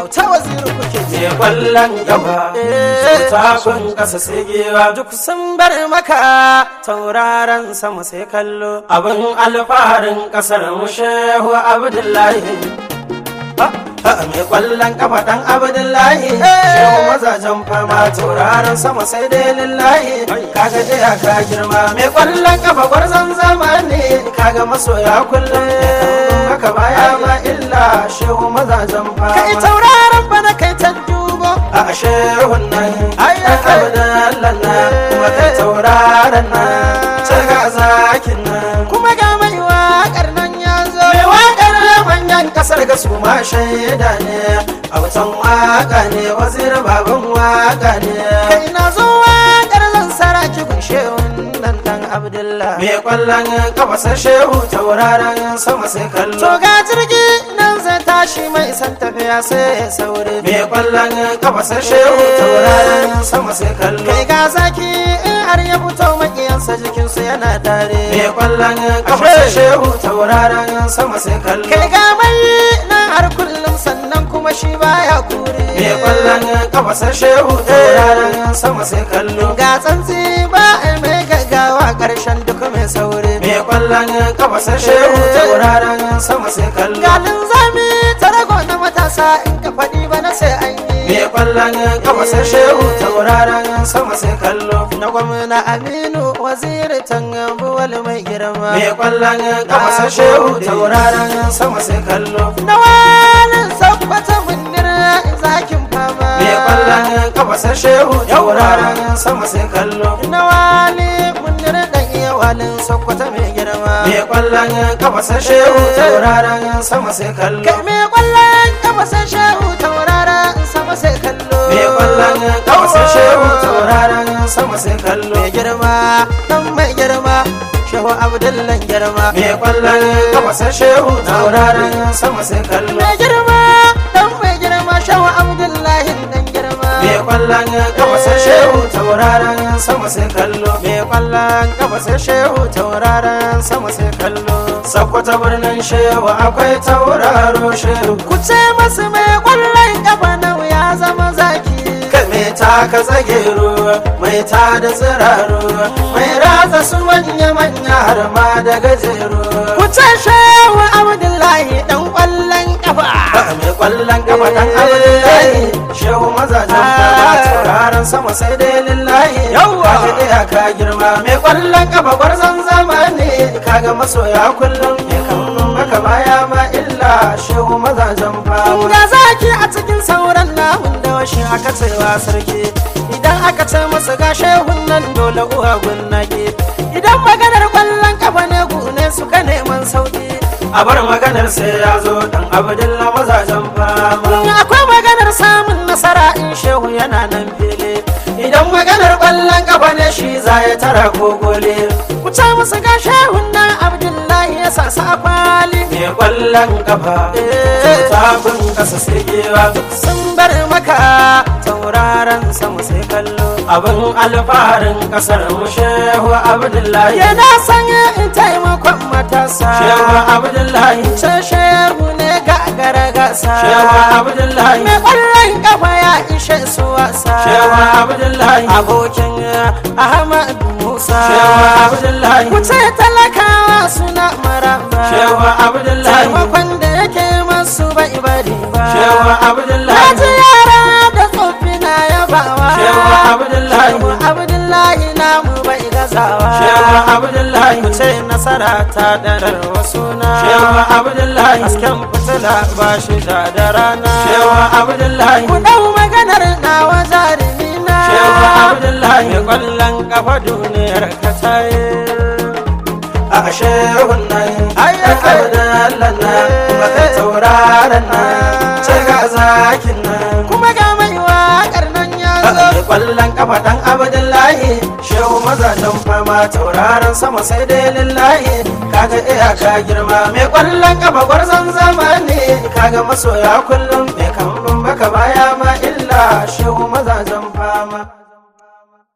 auta waziri kuke ji Me kwallon gaba, takon ƙasa sai gewa duk sun bar maka tauraron sama sai kallo abin alfaharin ƙasar mu shehu Abdullahi. mai kwallon kafa dan abdullahi shehu mazajen fama tauraron sama sai dai lillahi kaga dai ka girma mai kwallon kafa gwarzon zamani kaga masoya kullum haka baya ma illa shehu mazajen fama kai tauraron bana kai ta dubo a shehun nan ayyar abdallan nan kuma kai tauraron nan sai ga zakin nan kuma ga mai waƙar nan ya zo mai waƙar manyan kasar ga su ma shaida ne a wutan waka ne wazir baban waka ne kai na zo waƙar zan saraki kunshe wannan dan abdullah mai kwallon kafasar shehu tauraron sama sai kallo to ga jirgi nan zai tashi mai san tafiya sai sauri mai kwallon kafasar shehu tauraron sama sai kallo kai ga zaki in har ya fito makiyansa jikinsu yana tare mai kwallon kafasar shehu tauraron sama sai kallo kai ga mai nan har kullum sannan kuma shi baya kure mai kwallon kafasar shehu tauraron sama sai kallo ga tsantsi ba a mai gaggawa karshen duk mai sauri mai kwallon kafasar shehu tauraron sama sai kallo ga linzami ta rago na matasa in ka faɗi ba na sai an yi mai kwallon kafasar shehu tauraron sama sai kallo na gwamna aminu waziri tangambuwal mai girma mai kwallon kafasar shehu tauraron sama sai kallo na walin sabbata munira zakin fama mai kwallon kafasar shehu tauraron sama sai kallo na wali munira dan iya walin sabbata mai girma mai kwallon kafasar shehu tauraron sama sai kallo kai mai kwallon kafa sai shehu taurara sama sai kallo mai kwallon kafasar shehu tauraron sama sai kallo mai girma dan mai girma shehu abdullan girma mai kwallon kafasar shehu tauraron sama sai kallo mai girma dan mai girma shehu abdullahi dan girma mai kwallon kafasar shehu tauraron sama sai kallo mai kwallon kafa sai shehu tauraron sama sai kallo sakwata birnin shehu akwai tauraro shehu ku ce masu mai kwallon kafa nau ya zama zaki mai taka tsage ruwa mai ta da tsiraro mai ratsa su manya manya har ma da gajeru ku ce shehu abdullahi dan kwallon kafa mai kwallon kafa dan abdullahi shehu mazajen fara tauraron sama sai dai lillahi Yawwa! ka ɗaya ka girma mai kwallon kafa gwarzon zamani kaga masoya kullum mai kan maka baya ma illa shehu mazajen fama ga zaki a cikin sauran namun da washe aka cewa sarki idan aka ce masa ga shehun nan dole uwa gunnake idan maganar kwallon kafa ne gune suka neman sauki a bar maganar sai ya zo dan abdulla mazajen fama akwai maganar samun nasara in shehu yana nan fili idan maganar kwallon kafa ne shi za ya tara gogole ku ce musu ga shehun nan abdullahi ya sa sa kwali mai kwallon kafa tafin kasa sai gewa sun bar maka tauraron sama sai kallo abin alfaharin kasar mu shehu abdullahi yana sanya in taimakon matasa shehu abdullahi ce shehu ne ga garagasa shehu abdullahi mai kwallon kafa ya ishe su wasa shehu abdullahi abokin ahmad musa shehu abdullahi ku ce talakawa suna maraba shehu abdullahi taimakon da yake masu bai bari ba shehu na abdullahi ji yara da tsoffi na yabawa shehu abdullahi Shehu abdullahi namu bai gazawa shehu abdullahi ku ce nasara ta darar wasu na shehu abdullahi hasken fitila ba shi da da rana shehu abdullahi ku dau maganar nawa jarumi na shehu abdullahi mai kwallon kafa duniyar ka taye a shehun nan ayyar abdallan nan kuma kai tauraron nan sai ga zakin nan kuma ga mai waƙar nan ya zo mai kwallon kafa dan abdullahi shehu mazajen fama tauraron sama sai dai lillahi kaga iyaka girma mai kwallon kafa gwarzon zamani kaga masoya kullum mai kambun baka baya ma illa shehu mazajen fama